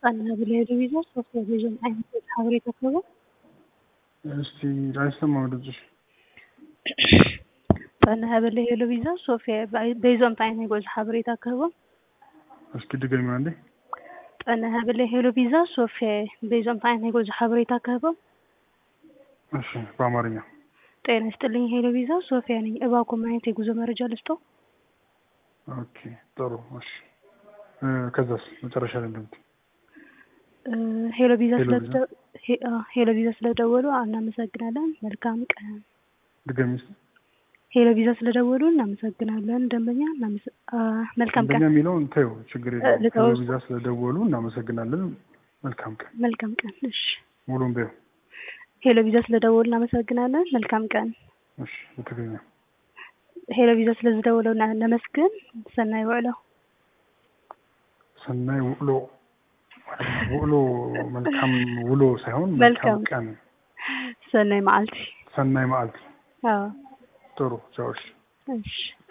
ጣና ብለህ ቪዛ ሶስት ቴሌቪዥን አይነቶች ሀብሬት አከባ እስቲ አይሰማም ድምፅሽ። ጣና ብለህ ሄሎ ቪዛ ሶፊያ በይዞም ታይ ናይ ጎዝ ሓበሬታ ክህቦ እስኪ ድገሚ አንዴ። ጣና ብለህ ሄሎ ቪዛ ሶፊያ በይዞም ታይ ናይ ጎዝ ሓበሬታ ክህቦ እሺ በአማርኛ ጤና ይስጥልኝ ሄሎ ቪዛ ሶፊያ ነኝ። እባክዎ አይነት የጉዞ መረጃ ልስጦ? ኦኬ ጥሩ እሺ። ከዛስ መጨረሻ ላይ እንደምት ሄሎ ቪዛ ሄሎ ቪዛ። ሄሎ ቪዛ ስለደወሉ እናመሰግናለን። መልካም ቀን። ድገሚ እስኪ። ሄሎ ቪዛ ስለደወሉ እናመሰግናለን። ደንበኛ እናመሰ- አ፣ መልካም አንደኛ ቀን። የሚለውን ተይው፣ ችግር የለውም። ልተወው። ቴሌቪዛ ስለደወሉ እናመሰግናለን። መልካም ቀን። መልካም ቀን። እሺ ሙሉም በይው። ሄሎ ቪዛ ስለደወሉ እናመሰግናለን። መልካም ቀን። እሺ በትግርኛ ሄሎ ቪዛ ስለዝደወለው እና- ነመስግን። ሰናይ ውዕሎ። ሰናይ ውዕሎ ውዕሎ መልካም ውሎ ሳይሆን መልካም መልካም። ቀን፣ ሰናይ መዓልቲ። ሰናይ መዓልቲ። አዎ ጥሩ ቻው። እሺ እሺ